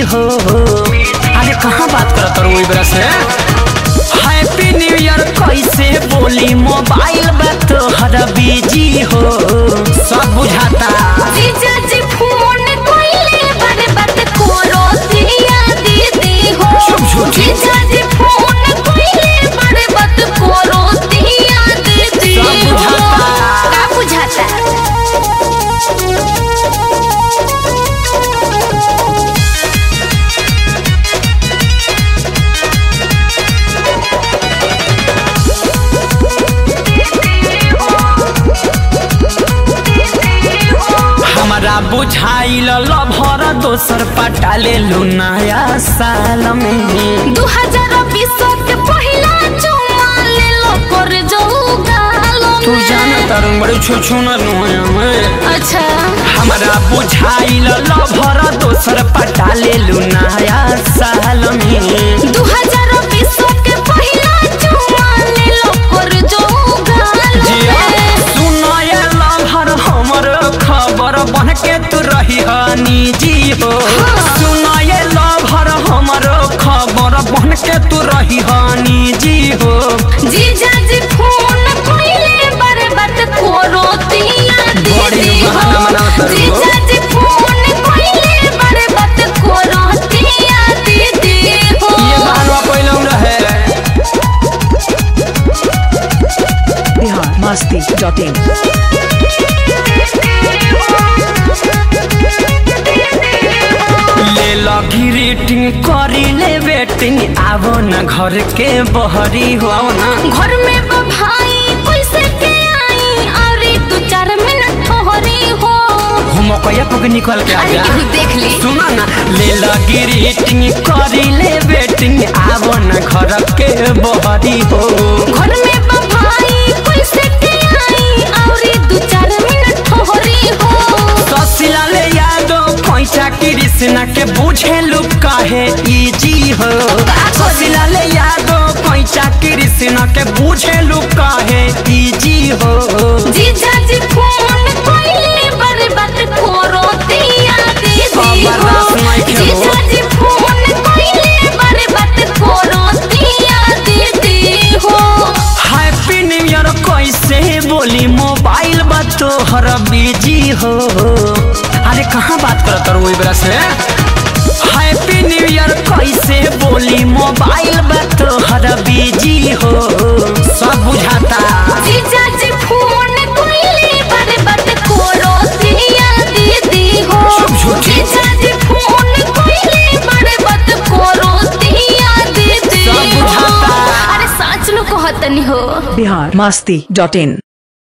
हो अरे कहाँ बात करत रहो इबरा से हैप्पी न्यू ईयर कैसे बोली मोबाइल बा तोहर बिजी हो सब बुझाता जीजा जी फोन कोइले बारे बात कोरो दिया दीदी हो चुप झूठी। जीजा जी फोन कोइले बारे बात कोरो दिया दीदी सब हो बुझाता। का बुझाता हमारा बुझाइल लभर दोसर पटाले लू नया साल में 2020 के पहिला चुमा ले लो कर जाऊ गालो तू में। जान तरंग बड़ी छू छू में अच्छा हमारा बुझाइल लभर दोसर पटाले लू नया साल में 2020 के पहिला चुमा ले लो कर जाऊ गालो जिया में। सुनाए लभर हमर खबर बन के तू रही निजी हो सुनाए लभर हमर खबर बन के तू रही निजी हो जीजा जी फोन कोइले बारे बात कोरो दिया बड़ी दीदी हो बहाना बनावत रहो। जीजा जी फोन कोइले बारे बात कोरो दिया दीदी हो ये बहनवा पहले रहे बिहार मस्ती डॉट इन ले लगी रेटिंग करी ले वेटिंग आवो न घर के बहरी हो आओ ना घर में बा भाई कैसे के आई और दो चार मिनट ठहरी हो हम कया पक निकल के आ अरे जा केहू देख ली सुना ना ले लगी रेटिंग करी ले वेटिंग आवो न घर के बहरी हो घर में बा भाई कैसे के आई और दो चार मिनट ठहरी हो ससिला ले यादो पैसा कृष्णा के बुझे लुक काहे इजी हो ससिला ले यादो पैसा कृष्णा के बुझे लुक काहे इजी हो जीजा जी फोन कोइले बारे बात कोरो दिया दीदी खबर हो रात में खेलो। जीजा जी फोन कोइले बारे बात कोरो दिया दीदी हो हैप्पी न्यू ईयर कैसे बोली मोबाइल बा तोहर बिजी हो अरे कहाँ बात करत रहो इबरा से हैप्पी न्यू ईयर कैसे बोली मोबाइल बा तोहर बिजी हो सब बुझाता जीजा जी फोन कोइले बारे बात कोरो दिया दीदी हो चुप झूठी। जीजा जी फोन कोइले बारे बात कोरो दिया दीदी सब हो बुझाता। अरे सच नु कहतनी हो बिहार मस्ती डॉट इन